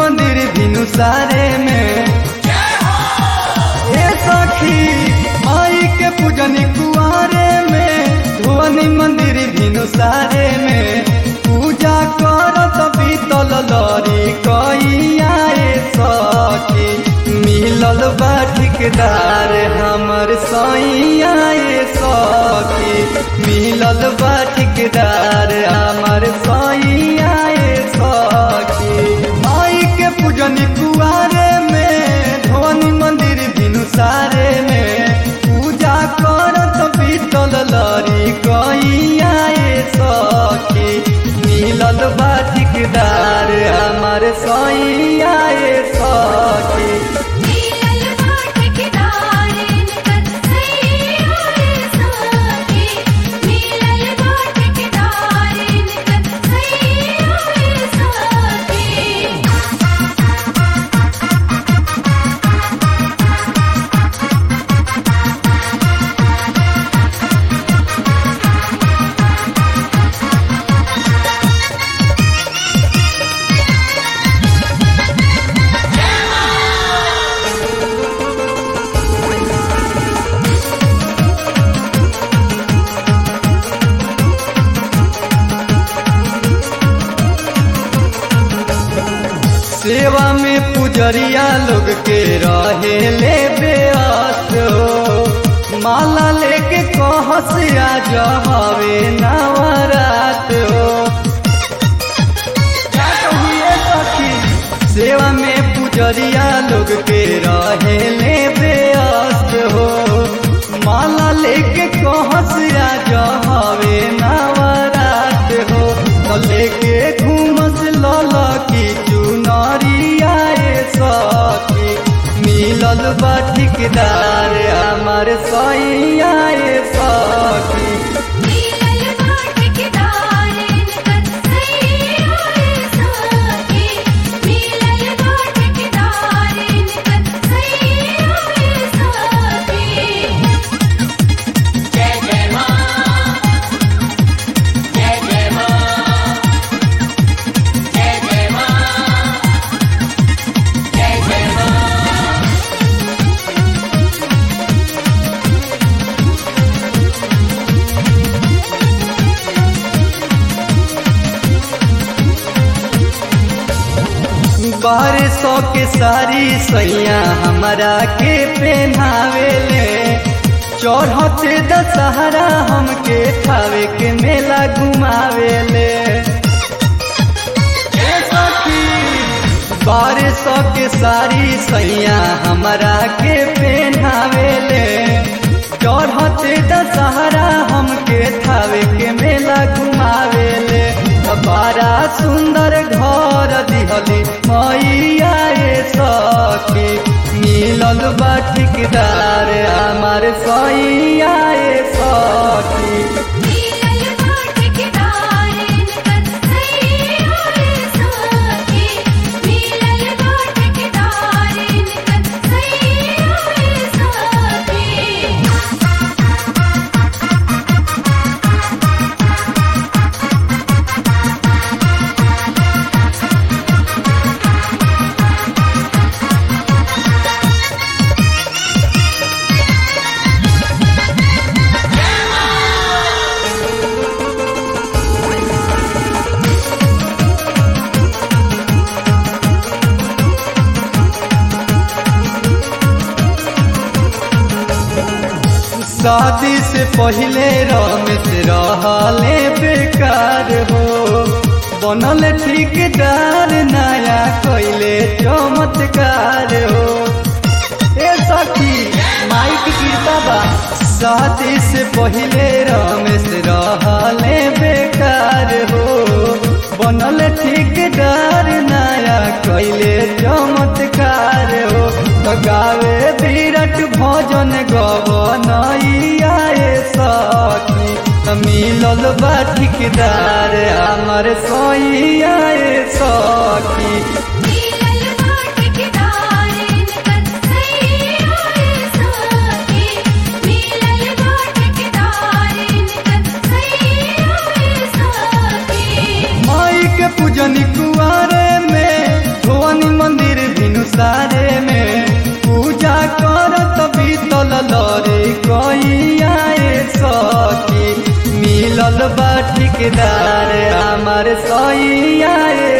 मंदिर भिनु सारे में ए सखी माई के पूजनी कुआरे में धोनी मंदिर भिनु सारे में पूजा करत बीतल लरी कइया ए सखी मिलल बा ठिकदार हमर सैया ए सखी मिलल बा ठिकदार हमर सैया ए सखी माई के पूजनी कुआरे में धोनी मंदिर भिनु सारे में पूजा करत बीतल लरी कइया ए सखी मिलल बा ठिकदार हमर सैया ए सखी मिलल बाटकदार इनकर सैया रे सखी मिलल बाटकदार इनकर सैया रे सखी सेवा में पुजरिया लोग के रहे ले बेअस्त हो माला लेके कहस आ जमावे नवरात हो क्या कहिए सखी सेवा में पुजरिया लोग के रहे ले बेअस्त हो माला लेके कहस आ जमावे नवरात हो तो लेके घूमस लला की चुनरिया ए सखी मिलल बा ठिकदार हमर सैया ए सखी मिलल बाटकदार इनकर सैया रे सखी मिलल बाटकदार इनकर सैया रे सखी बारह सौ के सारी सैया हमारा के पहनावेले चौढ़ते दशहरा हमके थावे के मेला घुमावेले ए सखी, बारह सौ के सारी सैया हमारा के पहनावेले चढ़ते दशहरा हमके थावे के मेला घुमावेले बड़ा सुंदर घर दिहली मैया ए सखी मिलल बा ठिकदार हमार सैया ए सखी मिलल बाटकदार इनकर सैया रे सखी मिलल बाटकदार इनकर सैया रे सखी शादी से पहले रमेश रहले बेकार हो बनल ठिकदार नया कैले चमत्कार हो ए सखी माइक गिरता बा शादी से पहले रमेश रहले बेकार हो बनल ठिकदार नया कैले चमत्कार हो तो गावे विराट भजन गवनैया ए सखी त मिलल बा ठिकदार हमर सैया ए सखी मिलल बाटकदार इनकर सैया रे सखी मिलल बाटकदार इनकर सैया रे सखी माई के पूजनी कुआरे में धोनी सारे में पूजा करत बीतल लरे कइयाए सखी मिलल बा ठिकदार हमार सैयाए